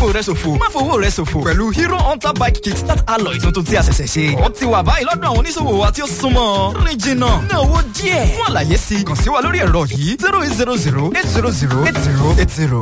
fàkókò rẹ ṣòfò má fowó rẹ ṣòfò pẹ̀lú hero hunter bike kit start alloy tuntun tí a ṣẹ̀ṣẹ̀ ṣe ó ti wà báyìí lọ́dọ̀ àwọn oníṣòwò wa tí ó súnmọ́ rìn jìnnà ná owó díẹ̀ fún àlàyé sí kàn sí wa lórí ẹ̀rọ yìí zero eight zero zero eight zero zero eight zero eight zero.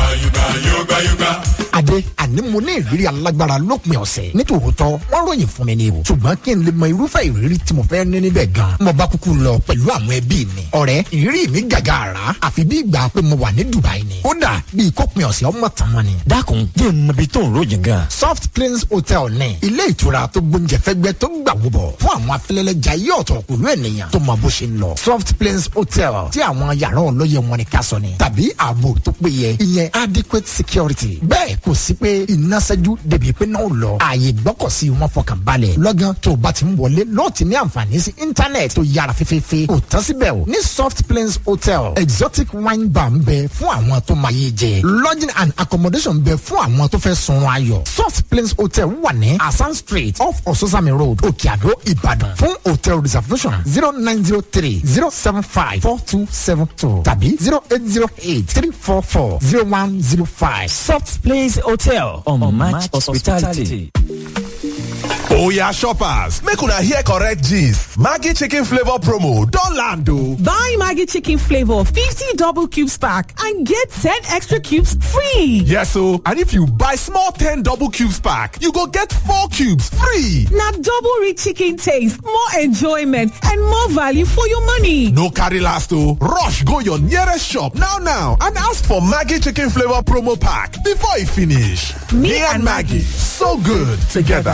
Adé àní mo ní ìrírí alágbára lópin ọ̀sẹ̀ nítòótọ́ wọ́n ròyìn fún mi ní o ṣùgbọ́n kí n lè mọ irúfẹ́ ìrírí tí mo fẹ́ ní níbẹ̀ gan mo bá kúkú lọ pẹ̀lú àwọn ẹbí mi ọ̀rẹ́ ìrírí mi gàgà àrà àfi bí ìgbà pé mo wà ní Dubai ni kódà bí ìkópin ọ̀sẹ̀ ọmọ tàn mọ́ ni. dákun jẹ́ n mọ ibi tó ń ròyìn gan. Soft Plains Hotel ní ilé ìtura tó gbóúnjẹ fẹ́gbẹ́ tó gbà wúbọ̀ fún àwọn afẹ́lẹ́lẹ́jà yí ọ̀tọ̀ pẹ̀lú ènìyàn tó mọ bó ṣe ń lọ Soft Plains Hotel tí àwọn yàrá ọlọ́yẹ wọn ni ká sọ ni tàbí ààbò tó péye ìyẹn adequate security bẹ́ẹ̀ kò sí pé iná ṣẹ́jú débi pé náà lọ ààyè gbọ́kọ̀sí wọn fọkàn balẹ̀ lọ́gán tó o bá ti ń wọlé lọ́ọ̀ ti ní àǹfààní sí íńtánẹ̀tì tó yára fífífí kò tán síbẹ̀ o ní Soft Plains Hotel exotic wine bar ń bẹ fún àwọn tó máa yé jẹ lodging and accommodation ń bẹ fún àwọn tó fẹ́ sunrun ayọ̀ Soft Plains Hotel wà ní Asan Street off Ososami Road Òkè Àdó Ìbàdàn fún hotel reservation zero nine zero three zero seven five four two seven two tàbí zero eight zero eight three four four zero one zero five. Soft Place Hotel on, on Match Hospitality. Oya shoppers, make una hear correct gist. Maggie chicken flavor promo don land o. Buy Maggie chicken flavor 50 double cubes pack and get 10 extra cubes free. Yes o, and if you buy small 10 double cubes pack, you go get 4 cubes free. Na double rich chicken taste, more enjoyment and more value for your money. No carry last o, rush go your nearest shop now now and ask for Maggie chicken flavor promo pack before e finish. Me and Maggie, so good together.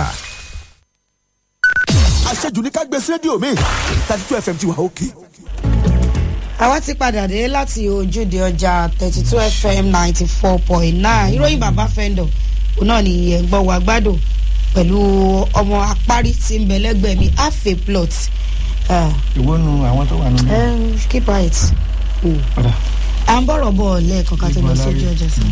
àṣejù ní ká gbé sí rédíò mi thirty two fm ti wà òkè. àwa ti padà dé láti ojúde ọjà thirty two fm ninety four point nine ìròyìn bàbá fẹ́ndọ̀ òun náà ni ẹ̀gbọ́n wa gbádùn pẹ̀lú ọmọ apárí tí ń bẹ lẹ́gbẹ̀ẹ́ mi half a plot. ìwọ nu àwọn tó wà nínú. Um, keep right. Ọ̀dà. à ń bọ̀rọ̀ bọ̀ lẹ́ẹ̀kan ká tó lọ sójú ọjà sí.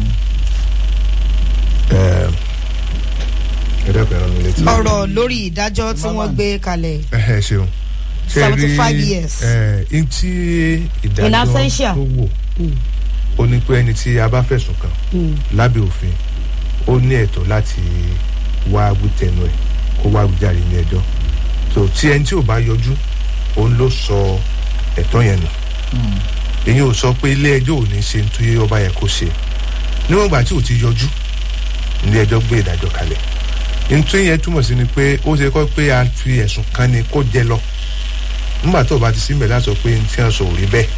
ẹ dẹ́kun ẹran mi létí. ọ̀rọ̀ lórí ìdájọ́ tí wọ́n gbé kalẹ̀ ẹ ṣeun. Ṣé ẹ rí, 75 years. ẹ, n tí In ìdájọ́ absentia. tó wò ó ní pé ẹni tí a bá fẹ̀sùn kàn lábẹ́ òfin ó ní ẹ̀tọ́ láti wá wítẹnu ẹ̀ kó wá wíjàre ní ẹjọ́ so tí ẹni tí ò bá yọjú òun ló sọ ẹ̀tọ́ yẹn nù èyí ò sọ pé ilé ẹjọ́ ò ní ṣe ní tó ọba yẹ kó ṣe níwọ̀n ìgbà tí ò ti yọjú ilé ẹjọ́ gbé ìdájọ́ kalẹ̀ nítorí yẹn túmọ̀ sí ni pé ó ṣe kọ́ pé a fi ẹ̀sùn kan ni kó jẹ lọ nígbà tó o bá ti sí mẹ́lá sọ pé ní tí wọ́n sọ ò rí bẹ́ẹ̀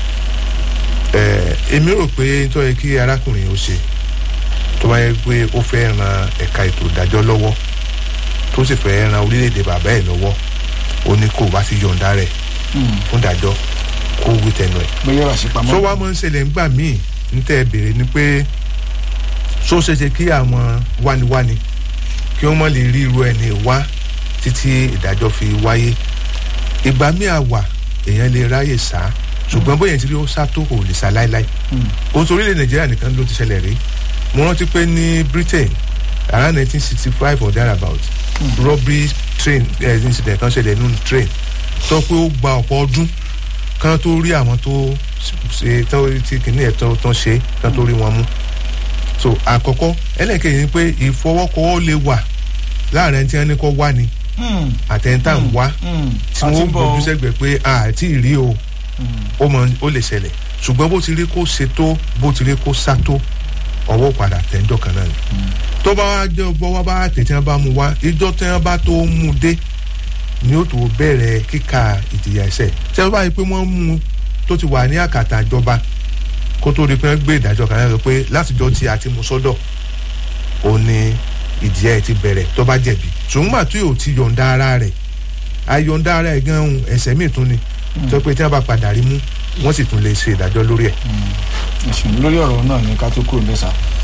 ẹ̀ èmi rò pé tó yẹ kí arákùnrin ó ṣe tó bá yẹ pé ó fẹ́ ran ẹ̀ka ètò ìdájọ́ lọ́wọ́ tó sì fẹ́ ran orílẹ̀-èdè bàbá ẹ̀ lọ́wọ́ ó ní kó o bá ti yọ̀ǹda rẹ̀ fún ìdájọ́ kó wí tẹnu ẹ̀ bóyá wà sí pamọ́. tó wá mọ́ ń ṣẹlẹ̀ ńgbà míì ń tẹ́ ẹ béèrè ni pé tó ṣe ṣe kí àwọn wániwáni kí wọ́n mọ̀ lè rí irú ẹni wá títí ìdájọ́ fi wáyé ìgbà míì àwà èèyàn lè ráyè sá ṣùgbọ́n bóyá ti rí ó sá tó kò lè sá láéláé ohun tó orílẹ̀ nàìjíríà nìkan ló ti ṣẹlẹ̀ rí mo rántí pé ní britain around nineteen sixty five or thereabout robbery train eh, incident kan ṣẹlẹ̀ nínú train sọ pé ó gba ọ̀pọ̀ ọdún kan tó rí àwọn tó ṣe tó ti kìíní ẹ̀ tó tán ṣe kan tó rí wọn mú so àkọ́kọ́ ẹlẹ́kẹ̀yìn ni pé ìfọwọ́kọ́wọ́ lè wà láàrin ẹni tí wọ́n ní kọ́ wá ni àtẹ̀ntà ń wá tí wọ́n gbójú sẹ́gbẹ̀ẹ́ pé àti ìrí o ó mọ ó lè ṣẹlẹ̀ ṣùgbọ́n bó ti rí kó ṣe tó bó ti rí kó sá tó ọwọ́ padà tẹ́ńdọ̀ kan náà ni tó bá wá jẹ́ bọ́wọ́ bá tètè wọn bá mu wá ìjọ tí wọn bá tó mú dé ni ó tó bẹ̀rẹ̀ kíka ìjìyà ẹ̀sẹ̀ tí wọ́n bá yí pé wọ́n mú tó ti wà ní àkàtà ìjọba kó tó di pé wọ́n gbé ìdájọ́ kan náà pé látijọ́ tí a ti mú sọ́dọ̀ ó ní ìjìyà ẹ̀ ti bẹ̀rẹ̀ tó bá jẹ̀bi ṣùgbọ́n àti yóò ti yọ̀ǹda ara rẹ̀ ayọ̀ǹda ara ẹ̀ gan-an ẹ̀sẹ̀ míì tún ni tó pé tí wọ́n bá padà rí mú wọ́n sì tún lè ṣe ìdájọ́ lórí ẹ̀. ẹ̀sùn lórí ọ̀rọ̀ náà ní ká tó kúrò mẹ́sà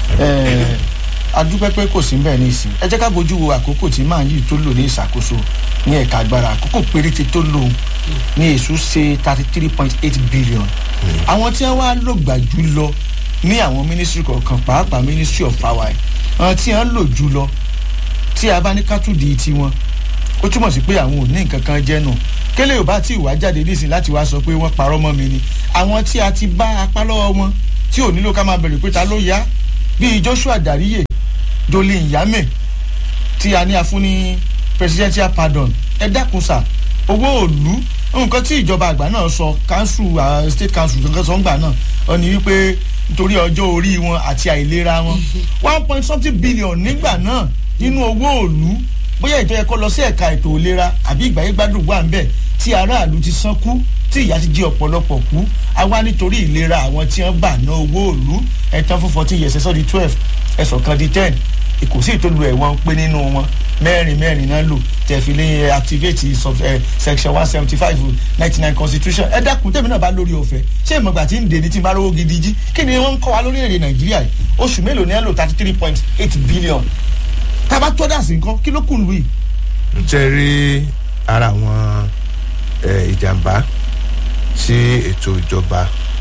adúpẹ́ pé kò sí bẹ́ẹ̀ ní ìsìn ẹ jẹ́ ká bójú wo àkókò tí màá yìí tó lò ní ìṣàkóso ní ẹ̀ka agbára àkókò péréte tó lò ní èṣù ṣe thirty three point eight billion àwọn tí wọ́n wá lò gbà jù lọ ní àwọn mínísírì kọ̀ọ̀kan pàápàá mínísírì of power àwọn tí wọ́n lò jù lọ tí a bá ní kátùdì tiwọn ó túmọ̀ sí pé àwọn ò ní nǹkan kan jẹ́ nù kélé ò bá tí ì wá jáde nísìnyí láti wá sọ pé wọ́n parọ́ mọ́ mi ni àwọn tí a ti bá apá lọ́wọ́ wọn tí ò nílò ká máa bẹ̀rẹ̀ pé ta ló yá bíi joshua dariye jolin yame tí a ní a fún ní presidential pardon ẹ dákun sà owó òlu nǹkan tí ìjọba àgbà náà sọ council uh, state council kankan sọ ń gbà náà ọ ní wípé nítorí ọjọ́ orí wọn àti àìlera wọn one point something billion nígbà náà nínú owó òlu bóyá ìjọ ẹ̀kọ́ lọ sí ẹ̀ka ètò ìlera àbí ìgbàyé gbádùn wà ń bẹ̀ tí aráàlú ti san kú tí ìyá ti jí ọ̀pọ̀lọpọ̀ kú àwa nítorí ìlera àwọn tí wọ́n bà ná owó òlu ẹ̀tàn fún fourteen years ẹ̀sọ́ di twelve ẹ̀sọ̀ kan di ten kò sí ìtòlù ẹ̀wọ̀n pé nínú wọn mẹ́rin mẹ́rin náà lò tẹ̀fílẹ̀ activate sub eh, section one seventy five ninety nine constitution ẹ dákun tẹ̀mí náà bá lórí ọ̀fẹ́ ṣé ìmọ̀gbà tí ń dè ní tí ń bá rówó gidi jí kí ni wọ́n ń kọ́ wa lórí èrè nàìjíríà yìí oṣù mélòó ni ẹ lò thirty three point eight billion tába tó dà sí nǹkan kí ló kù lù yìí. n tẹ́ rí ara àwọn eh, ìjàmbá tí ètò ìjọba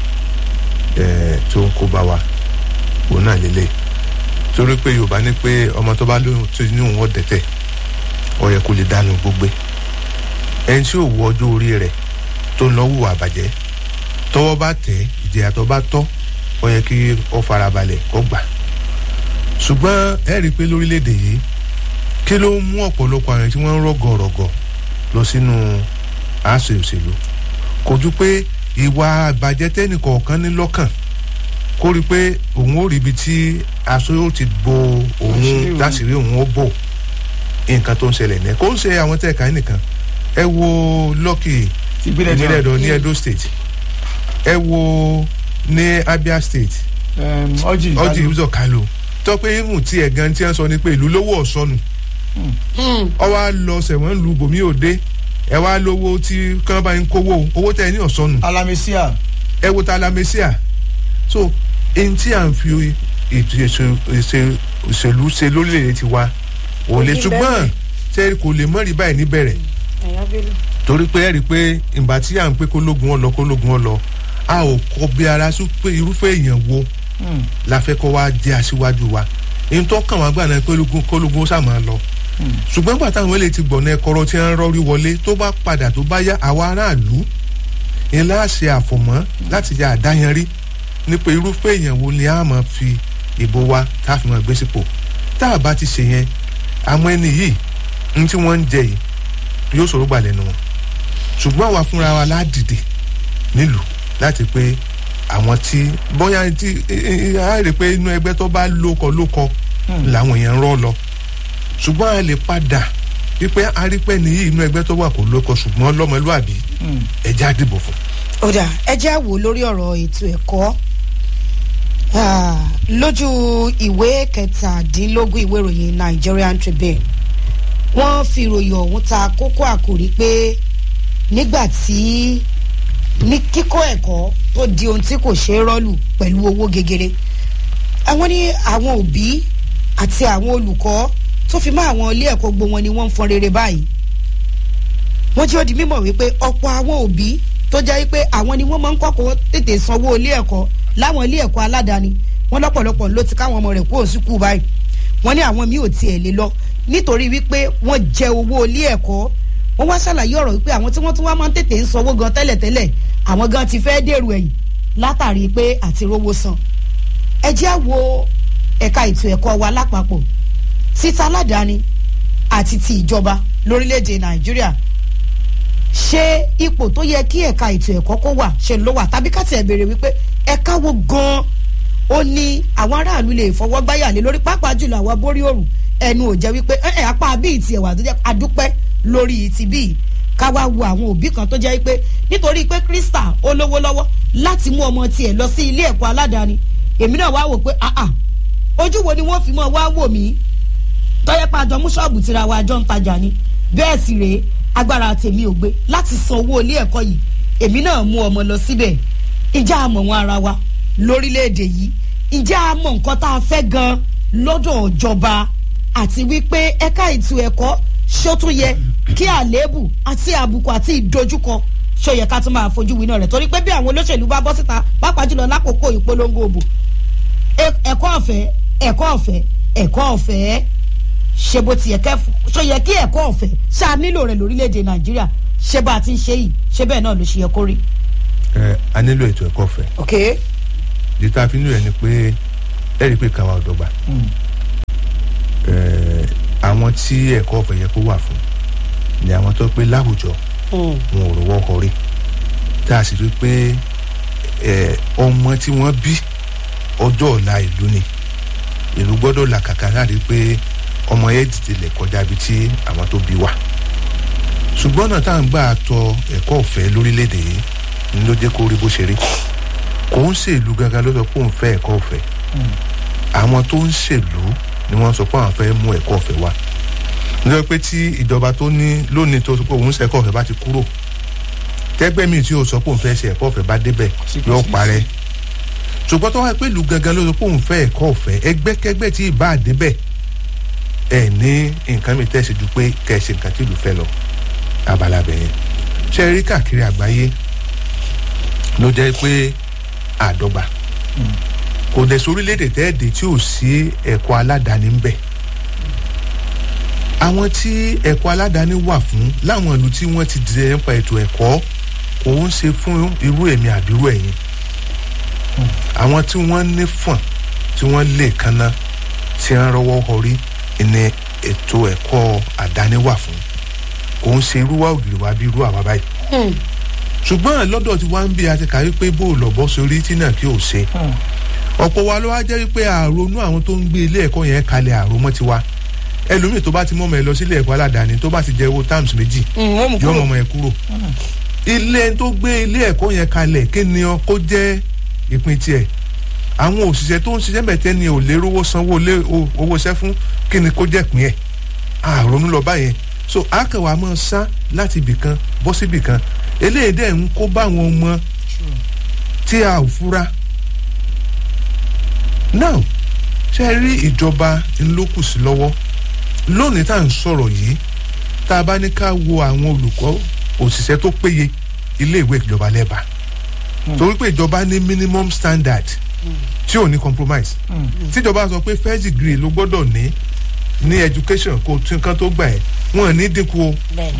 eh, tó ń kó bá wa òun náà lélẹ̀ torí pé yorùbá ní pé ọmọ tó bá lóyún tó ní òun ọ̀dẹ̀tẹ̀ ó yẹ kó lè dánú gbogbo ẹni tí ò wọ ọjọ́ orí rẹ̀ tó ń lọ wùwà àbàjẹ́ tọwọ́ bá tẹ̀ ìjìyà tó bá tọ́ ó yẹ kí ó farabalẹ̀ kó gbà ṣùgbọ́n ẹ rí i pé lórílẹ̀‐èdè yìí kí ló ń mú ọ̀pọ̀lọpọ̀ àwọn tí wọ́n ń rọ̀gọ̀rọ̀gọ̀ lọ sínú àṣẹ òṣèlú kò ju pé ìwà àbàjẹ́ tẹ́nìkọ̀ọ̀kan ní lọ́kàn kó rí i pé òun ó rí ibi tí aṣọ yóò ti bo òun láṣìírí òun ó bò nǹkan tó ń ṣẹlẹ̀ ní kó ń ṣe àwọn tẹ̀ka nìkan ẹ wo lọ́kì ìbílẹ̀ ẹ̀dọ̀ ní edo state ẹ wo ní abia state ọjì ọjì ìbùsọ̀ kálò tọ́pẹ́ irun tí ẹ̀ gan tí wọ́n sọ ni pé ìlú lówó ọ̀sọ́nù ọ wá lọ sẹ̀wọ̀n lu bòmí òde ẹ wá lówó tí kán bá ń kówó owó tẹ̀ ní ọ̀sọ́nù alamisia ẹ wo ta alamisia so ẹni tí à ń fi ètò ìṣèlú ṣe lórílẹ̀‐èdè ti wa ò lè ṣùgbọ́n ṣe kò lè mọ́rí báyìí níbẹ̀rẹ̀ torí pé ẹ rí i pé ìgbà tí à ń pé kólógun ọ lọ kólógun ọ lọ a ò kọ bí ara sí pé irúfẹ́ èèyàn wo la fẹ́ kọ́ wá jẹ́ aṣíwájú wa èyí tó kàn wá gbà náà pé kólógun ó sàmà lọ ṣùgbọ́n gbà táwọn eléyìí ti gbọ̀nà ẹ̀kọ́rọ́ tí wọ́n rọ́rí wọlé tó bá padà tó bá yá àwa aráàlú ni láṣẹ àfọ̀mọ́ láti ya àdáyanrí ní pé irúfẹ́ èèyàn wo ni a máa fi ìbò wa tá a fi máa gbé sípò tá a bá ti ṣe yẹn àwọn ẹni yìí ní tí wọ́n ń jẹ yìí yóò ṣòro gbà lẹ́nu wọn ṣùgbọ́n àwa fúnra wa ládìde nílùú láti pé àwọn tí bóyá tí a rí pé inú ẹgbẹ́ tó bá lóko lóko làwọn èèyàn ń rọ́ lọ ṣùgbọ́n a lè padà wípé arípẹ́ nìyí inú ẹgbẹ́ tó wà kó lóko ṣùgbọ́n lọ́mọlúàbí ẹ̀já dìbò fún. ó dà ẹ jẹ́ àwò lórí ọ̀rọ̀ ètò ẹ̀kọ́ lójú ìwé kẹtàdínlógún ìwé ìròyìn nigerian tribune wọ́n fi ìròyìn ọ̀hún ta kókó àkòrí pé nígbà tí ní kíkọ́ ẹ̀kọ́ tó di ohun tí kò ṣeé rọ́ọ̀lù pẹ̀lú owó gegere àwọn ní àwọn òbí àti àwọn olùkọ́ tó fi mọ́ àwọn ilé ẹ̀kọ́ gbogbo wọn ni wọ́n ń fọn rere báyìí wọ́n jẹ́ ó di mímọ̀ wípé ọ̀pọ̀ àwọn òbí tó jẹ́ wípé àwọn ni wọ́n máa ń kọ́kọ́ tètè sanwó ilé ẹ̀kọ́ láwọn ilé ẹ̀kọ́ aládàáni wọ́n lọ́pọ̀lọpọ̀ ló ti káwọn ọmọ rẹ̀ kúrò sí kú báyìí wọ́n ní àwọn míì ò tiẹ̀ lè lọ nítorí wípé wọ́n jẹ owó ilé ẹ̀kọ́ wọ́n wá ṣàlàyé ọ̀rọ̀ wípé àwọn tí wọ́n tún wá máa ń tètè ń sanwó gan tẹ́lẹ̀tẹ́lẹ̀ àwọn gan ti fẹ́ dèrò ẹ̀yìn látàrí pé àti rówó san ẹ jẹ́ àwo ẹ̀ka ètò ẹ̀kọ́ wa lápapọ̀ títa aládàáni àti ti ìjọba lórílẹ̀‐èdè nàìjíríà ṣé ipò tó yẹ kí ẹ̀ka ètò ẹ̀kọ́ kó wà ṣe ló wà tàbí ká tiẹ̀ béèrè wípé ẹ̀ka wo gan-an ó ní àwọn aráàlú lè fọwọ́ gbáyà lé lórí pàápàá jùlọ àwọn borí òrùn ẹnu ò jẹ́ wípé ẹ̀ apá bíi tiẹ̀ wà tó jẹ́ adúpẹ́ lórí ti bíi ká wá wo àwọn òbí kan tó jẹ́ wípé nítorí pé krista ó lówó lọ́wọ́ láti mú ọmọ tiẹ̀ lọ sí ilé ẹ̀kọ́ aládàáni èmi náà wá wò pé àà ojú wo ni wọ́n fi mọ́ wá wò mí tọ́yẹ́ pa àjọ mú ṣọ́ọ̀bù tíra wa àjọ ń tajà ni bẹ́ẹ̀ sì rèé agbára tèmi ò gbé láti san owó ilé ẹ̀kọ́ yìí èmi náà mú ọmọ lọ síbẹ̀ ìjà àmọ̀ wọn ara wa lórílẹ̀‐èdè yìí ìjà àmọ̀ nǹkan tá a fẹ́ gan lọ́dọ̀ ìjọba àti wípé ẹ̀ka ètò ẹ̀kọ́ ṣó tún yẹ kí àléébù àti àbùkù àti ìdojúkọ ṣó yẹ ká tún máa fojú winá rẹ̀ torí pé bí àwọn olóṣèlú bá bọ́ síta pàápàá jùlọ lákòókò ìpolongo òbò ẹ̀kọ́ ọ̀fẹ́ ẹ̀kọ́ ọ̀fẹ́ ẹ̀kọ́ ọ̀fẹ́ ṣe bó ti yẹ kẹ́ ṣó yẹ kí ẹ̀kọ́ ọ̀fẹ́ ṣáà nílò rẹ̀ lórílẹ̀‐èdè nàìjíríà ṣé bá a ti ń ṣe yìí ṣé bẹ́ẹ̀ náà ló ṣe yẹ kó rí. ẹ a nílò ètò ẹ̀kọ́ ọ̀fẹ́. ok. ìdí tá a fi nílò ẹ ni pé ẹ rí i pé kàwa ọ̀dọ́gba. àwọn tí ẹ̀kọ́ ọ̀fẹ́ yẹ kó wà fún ni àwọn tó pé láwùjọ wọn ò rọwọ́ kọrí tá a sì rí pé ẹ, ọmọ tí wọ́n bí ọjọ́ ọ̀la ìlú ni ìlú gbọ́dọ̀ làkàkà láti pé ọmọ yẹn tètè kọjá ibi tí àwọn tó bí wà ṣùgbọ́n náà tá à ń gbà tọ ẹ̀kọ́ ọ̀fẹ́ lórílẹ̀‐èdè yìí ni ló jẹ́ kó rí bó ṣe rí kò ń ṣèlú gangan ló sọ pé òun fẹ́ ẹ̀kọ́ ọ̀fẹ́ àwọn tó ń ṣèlú ni wọ́n sọ pé àwọn fẹ́ mú ẹ̀kọ́ ọ̀fẹ́ wá nítorí pé tí ìjọba tó ní lónìí tó sọ pé òun ṣe ẹ̀kọ́ ọ̀fẹ́ bá ti kúrò tẹ́gbẹ́ mi tí o sọ pé òun fẹ́ ṣe ẹ̀kọ́ ọ̀fẹ́ bá débẹ̀ yóò parẹ́ ṣùgbọ́n tó wáyé pé ìlú gangan ló sọ pé òun fẹ́ ẹ̀kọ́ ọ̀fẹ́ ẹgbẹ́kẹ́gbẹ́ tí ì bá débẹ̀ ẹ̀ ní nǹkan mi tẹ̀sí ju pé kẹ̀ ṣe nǹkan tí ìlú fẹ́ lọ abala bẹ̀yẹn ṣe rí káàkiri àgbáyé ló jẹ́ pé àdọ́gba kò dẹ̀ sórílẹ̀-èdè tẹ́ẹ̀dẹ̀ tí ò sí ẹ̀kọ́ aládàáni ń bẹ̀ àwọn tí ẹ̀kọ́ aládàáni wà fún láwọn ìlú tí wọ́n ti dìde nípa ètò ẹ̀kọ́ kò ń ṣe fún irú èmi àbírú ẹ̀yìn àwọn tí wọ́n ní fọ̀n tí wọ́n lè kanna tí wọ́n rọwọ́ họrí ní ètò ẹ̀kọ́ àdáni wà fún kò ń ṣe irú wa ògiri wa bí irú àwa báyìí ṣùgbọ́n lọ́dọ̀ tí wọ́n ń bí àti kàwé pé bó lọ bọ́ sórí tí náà kí ò ṣe ọ̀pọ̀ wa ló wá jẹ́ wípé àrònú àwọn tó ń gbé ilé ẹ̀kọ́ yẹn kalẹ̀ àròmọ́ tiwa ẹlòmíì tó bá ti mọ́mọ́ ẹ lọ sílé ẹ̀kọ́ aládàáni tó bá ti jẹ owó times méjì yọ mọ́mọ́ ẹ kúrò ilé tó gbé ilé ẹ̀kọ́ yẹn kalẹ̀ kí ni ọ kó jẹ́ ìpín tiẹ̀ àwọn òṣìṣẹ́ tó ń ṣiṣẹ́ bẹ̀tẹ́ ni ò lè rówó sanwó lé owó iṣẹ́ fún kí ni kó jẹ́ ìpín ẹ̀ àrònú lọ báyẹn so akẹwà máa sá láti ibì kan bọ́ sí ibì kan eléyìí dẹ̀ ń kó bá àwọn ọmọ tí a ò fura now ṣe rí ìjọba ńlọkùsí lọ́wọ́ lónìí tá à ń sọ̀rọ̀ yìí tá a bá ní ká wo àwọn olùkọ́ òṣìṣẹ́ tó péye iléèwé ìjọba lẹ́bàá torí pé ìjọba ní minimum standard tí ò ní compromise tíjọba sọ pé first degree ló gbọ́dọ̀ ní ní education kó tún nǹkan tó gbà ẹ́ wọn ò ní dínkù o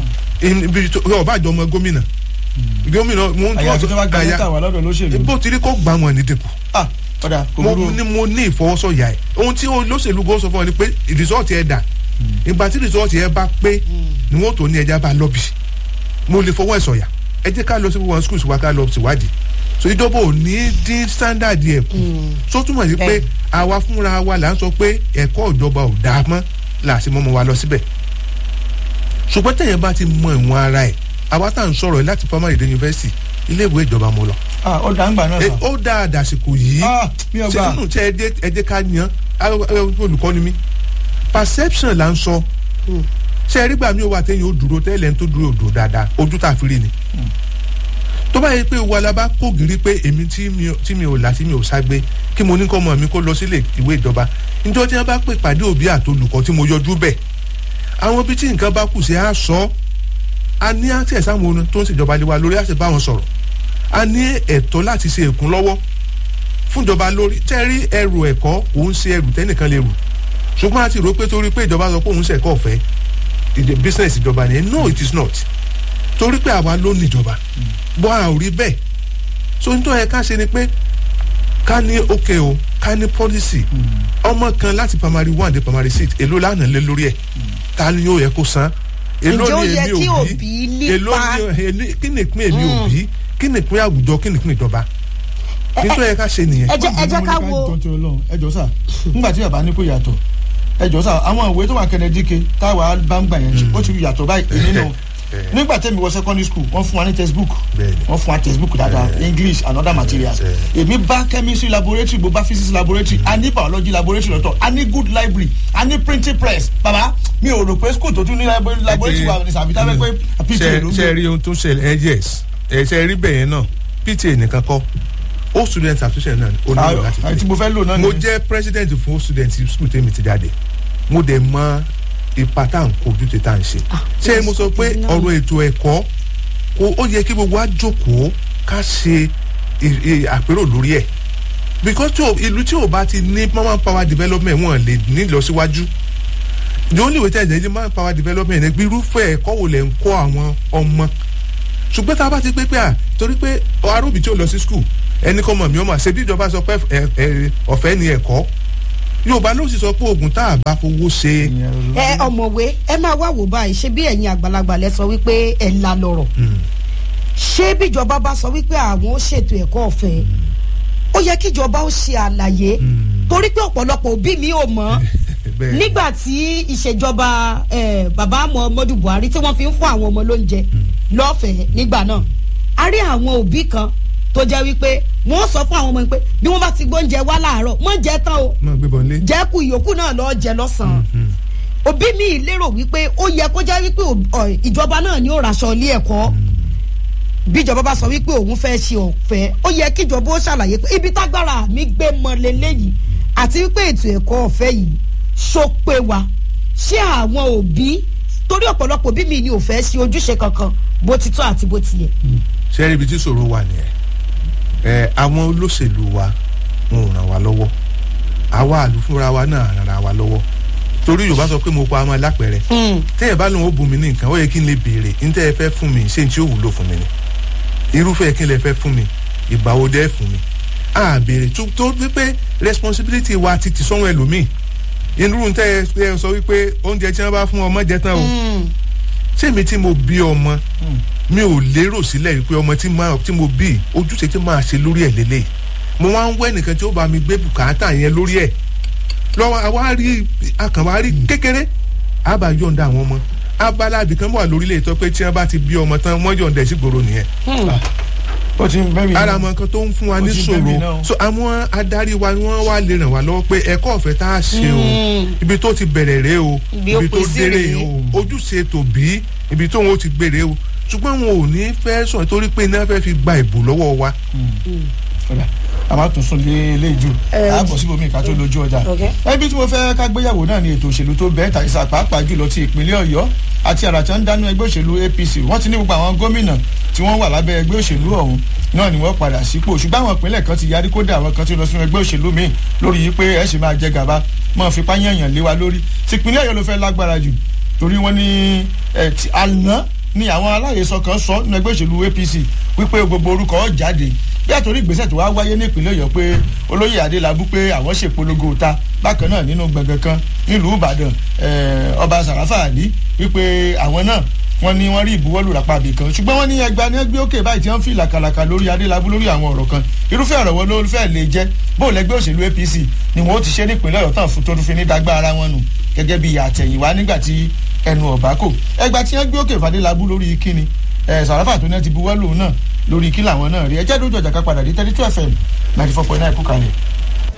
ibi tó ọba àjọ ọmọ gómìnà gómìnà mo ń àyà tó bá gba lẹ́tà wà lọ́dọ̀ lóṣèlú. bó ti rí kó gbà wọn ní dínkù ah ọ̀dà kò mo burú ní mo ní ìfọwọ́sọ̀yà ẹ̀ ohun tí olóṣèlú gan sọ fún ọ ni pé rìsọ́ọ̀tì ẹ̀ dà ìgbà tí rìsọ́ọ̀tì ẹ̀ bá pé ni wọ́n tó ní ẹja bá lọ́bì mo lè fọwọ́ ẹ̀ sọ̀yà ẹ jẹ́ ká lọ sí wọn schools wa ká lọ síwádìí so ìjọba ò ní dín standard ẹ̀ kù so túmọ̀ sí pé àwa fúnra wa là ń sọ pé ẹ̀kọ́ ìjọba ò dáa mọ́ là sì mọ́ ọmọ wa lọ síbẹ̀ ṣùgbọ́n tẹ̀yẹ̀ bá ti mọ ìwọ̀n ara ẹ̀ àwa tá à ń sọ̀rọ̀ yìí láti primary dé university iléèwé ìjọba mo lọ ah ó dà ń gbà náà Eh, sàn. ó dáa dàsìkò yìí ah mi ò ṣe gbà nínú tí ẹ jẹ́ ẹ jẹ́ ká yan ah, eh, olùkọ́ ni mí perception là ń sọ ṣe ẹ rí gbà mí ó wà téèyàn ó dúró tẹ́lẹ̀ ń tó dúró òdò dáadáa ojú tá a fi rí ni tó bá yẹ pé wa la bá kó gírí pé èmi tí mi ò- tí mi ò là tí mi ò ságbé kí mo ní kọ́ ọmọ mi kó lọ sílé ìwé ìjọba níjọ́ tí wọ́n bá pè pàdé òbí àtolùkọ́ tí mo yọjú bẹ̀ àwọn ibi tí nǹkan bá kù sí á sọ a ní access àwọn ohun tó ń ṣèjọba lé wa lórí àti bá wọn sọ̀rọ̀ a ní ẹ̀tọ́ láti ṣe èkún lọ́wọ́ fúnjọba lórí tẹ́rí ẹrù ẹ̀kọ́ òun ṣe ẹrù tẹ́nìkan lè rù ṣùgbọ́n a ti rò pé torí pé ìjọba sọ pé òun ṣẹ̀kọ́ ọ̀fẹ́ ìdè business ìjọba ni no it is not torí pé àwa ló ní ìjọba bọ́ a ò rí bẹ́ẹ̀ so nítorí ẹ ká ṣe ni pé ká ní òkè o ká ní policy ọmọ kan láti primary one dé primary six èló lánàá lé lórí ẹ̀ ta ni yóò yẹ kó san èló Ǹjẹ́ ó ni yẹ èmi kí òbí òbí nípa- èló ni èlé- kí ni ìpín èmi òbí kí ni ìpín àwùjọ kí ni ìpín ìjọba nítorí ẹ ká ṣe nìyẹn. ẹ jẹ́ ẹ jẹ́ ká wo jọ tí Ọlọ́run ẹ jọ sà nígbà tí bàbá ní kò yàtọ̀ ẹ jọ sà àwọn ìwé tó wà kẹnẹdíke táwa bá ń gbà yẹn ó ti yàtọ̀ báyìí èmi nù nígbà tẹ́mi wọ secondary school wọ́n fún wa ní textbook Bẹ́ẹ̀ni. wọ́n fún wa textbook dáadáa english and other materials èmi bá chemistry laboratory mo bá physics laboratory a ní biology laboratory lọ́tọ̀ a ní good library a ní printing press baba mi ò rò pé school tó tún ní labo- laboratory wa ní sàbítà pé pé pta ló ń ṣe gbé rí ohun tó ṣẹlẹ̀ ẹ yes ẹ ṣe rí bẹ́ẹ̀ yẹn náà pta nìkan kọ́ ó student association náà ó nílò láti àti tí mo fẹ́ lò náà mo nìyẹn. jẹ́ president fún student school tèmi ti jáde mo dẹ̀ mọ ipa tá à ń kojú tè tá à ń ṣe ṣé mo sọ pé ọ̀rọ̀ ètò ẹ̀kọ́ kó ó yẹ kí gbogbo wa jókòó ká ṣe ì- ì- àpérò lórí ẹ̀ because tí o- ìlú tí o bá ti ní man power development wọn lè ní ìlọsíwájú the only way tẹ̀sán ní man power development ẹ̀ gbé irúfẹ́ ẹ̀kọ́ wo lẹ̀ ń kọ́ àwọn ọmọ ṣùgbọ́n tá a bá ti pé pé à torí pé aróbì tí ó lọ sí skul ẹni kọ́ mọ̀ mí ọmọ ṣe bí ìjọba sọ pé ẹ- ẹ- ọ̀fẹ́ ni ẹ̀kọ́ yorùbá ló sì sọ pé oògùn tá a bá fowó ṣe. ẹ ọmọwé ẹ máa wá wò báyìí ṣé bí ẹ̀yin àgbàlagbà lẹ sọ wípé ẹ̀ la lọ̀rọ̀ ṣé bíjọba bá sọ wípé àwọn ó ṣètò ẹ̀kọ́ ọ̀fẹ́ ó yẹ kíjọba ó ṣe àlàyé torí pé ọ̀pọ̀lọpọ̀ òbí mi ò mọ̀ nígbà tí ìṣèjọba eh, bàbá muhammadu buhari tí wọ́n fi ń fún àwọn ọmọ lóúnjẹ lọ́fẹ̀ẹ́ nígbà náà a rí àwọn òbí kan tó jẹ́ wípé wọ́n sọ fún àwọn ọmọ yẹn pé bí wọ́n bá ti gbóúnjẹ wá láàárọ̀ mọ́ jẹ́ tán o mọ̀ gbé bọ̀ lé. jẹ́kù ìyókù náà lọ́ọ́ jẹ lọ́sàn-án òbí mi lérò wípé ó yẹ kó jẹ́ wípé ò- ọ̀, ìjọba náà ni ó raṣọ ilé ẹ̀kọ́ bíjọba bá sọ wípé òun fẹ́ ṣe ọ̀fẹ́ ó yẹ kíjọba ó ṣàlàyé pé ibi tágbára mi gbé mọ lélẹ́yìí àti wípé ètò ẹ̀kọ́ ọ̀fẹ́ yìí ṣó pé wa ṣé àwọn òbí torí ọ̀pọ̀lọpọ̀ òbí mi ni ò fẹ́ ṣe ojúṣe kankan bó ti tọ́ àti bó ti yẹ. ṣé ibi tí ṣòro wà nìyẹn ẹ àwọn olóṣèlú wa wọn ò ràn wá lọ́wọ́ àwa àlùfúnra wa náà ràn ra wa lọ́wọ́ torí yorùbá sọ pé mo pa ọmọ lápẹ̀rẹ̀ tẹ́yẹ̀ bá lóun ó bùn mí ní nǹkan ó yẹ kí n lè béèrè ní tẹ́ ẹ fẹ́ fún mi ṣé n tí ó wúlò fún mi ni irúfẹ́ kí n lè fẹ́ fún mi ìgbà wo dẹ́ fún mi a béèrè tó tó wípé responsibility wa ti ti sọ́wọ́n ẹlòmíì irú tẹ́ ẹ sọ wípé oúnjẹ tí wọ́n bá fún ọmọ jẹ tán o ṣé mi tí mo bí ọmọ mi ò lérò sílẹ̀ wípé ọmọ tí máa tí mo bí ojúṣe tí máa ṣe lórí ẹ̀ lélẹ̀ mo wá ń wẹ́ nìkan tí ó bá mi gbé bùkátà yẹn lórí ẹ̀ lọ́wọ́ àwa rí akànwá rí kékeré àbá yọ̀ǹda àwọn ọmọ abala ibìkan wà lórílẹ̀ ètò pé tí wọ́n bá ti bí ọmọ tán wọ́n yọ̀ǹda ẹ̀ sí gbòòrò nìyẹn ó ti ń bẹ́ mi. ara àwọn nǹkan tó ń fún wa Ó ní ti bẹ́ mi ṣòro náà. so àwọn adarí wa ni wọ́n wá lè ràn wá lọ́wọ́ pé ẹ̀kọ́ ọ̀fẹ́ tá a ṣe o ibi tó ti bẹ̀rẹ̀ rèé o Ibi ó ibi tó pín sí dérè rèé. o ojúṣe tòbí ibi tóun ó ti gbèrè o ṣùgbọ́n wọn ò ní fẹ́ sọ torí pé iná fẹ́ fi gba ìbò lọ́wọ́ wa. Ọ̀dà, a máa tún sùn lé ilé ìjù Eh, a bọ̀ síbòmí ká tó lójú ọjà Okay. ẹbí tí mo fẹ́ ká gbéyàwó náà ni ètò òṣèlú tó bẹ́ẹ̀ tàìsà pàápàá jùlọ ti ìpínlẹ̀ ọ̀yọ́ àti àrà tí wọ́n ń dánú ẹgbẹ́ òṣèlú apc wọ́n ti ní gbogbo àwọn gómìnà tí wọ́n wà lábẹ́ ẹgbẹ́ òṣèlú ọ̀hún náà ni wọ́n padà sípò ṣùgbọ́n àwọn ìpínlẹ̀ kan ti yarí kódà àwọn kan ti lọ sínú ẹgbẹ́ òṣèlú míì lórí yìí pé ẹ ṣì máa jẹ gàba máa fipá yànyàn lé wa lórí ti ìpínlẹ̀ ọ̀yọ́ ló fẹ́ lágbára jù torí wọ́n ní ẹ̀ ti àná ni àwọn aláyèsọ kan sọ nínú ẹgbẹ́ òṣèlú apc wípé gbogbo orúkọ ó jáde bí àtòrí ìgbésẹ̀ tó wá wáyé ní ìpínlẹ̀ ọ̀yọ́ pé olóyè adélábù pé àwọn ṣèpolongo ta bákan náà nínú gbọ̀ngàn kan nílùú ìbàdàn eh, ọba sàràfà àlí wípé àwọn náà wọ́n ní wọ́n rí ìbuwọ́lù rápàbí kan ṣùgbọ́n wọ́n ní ẹgbẹ́ ní ẹgbẹ́ òkè báyìí tí wọ́n fi làkàlàkà lórí adélábù lórí àwọn ọ̀rọ̀ kan irúfẹ́ ọ̀rọ̀ wọn ló fẹ́ lè jẹ́ bó lẹ́gbẹ́ òṣèlú apc ni wọ́n ó ti ṣe nípìnlẹ̀ ọ̀yọ́ tán fún tó fi ní dágbà ara wọn nù gẹ́gẹ́ bí àtẹ̀yìnwá nígbà tí ẹnu ọ̀bá kò ẹgbà tí wọ́n gbé òkè fàdélábù lórí kíni ẹ sàràfà tó náà ti buwọ́lù náà lórí kí làwọn náà rí ẹjẹ́ dójú ọjà ká padà dé thirty two fm ninety four point nine kú kalẹ̀.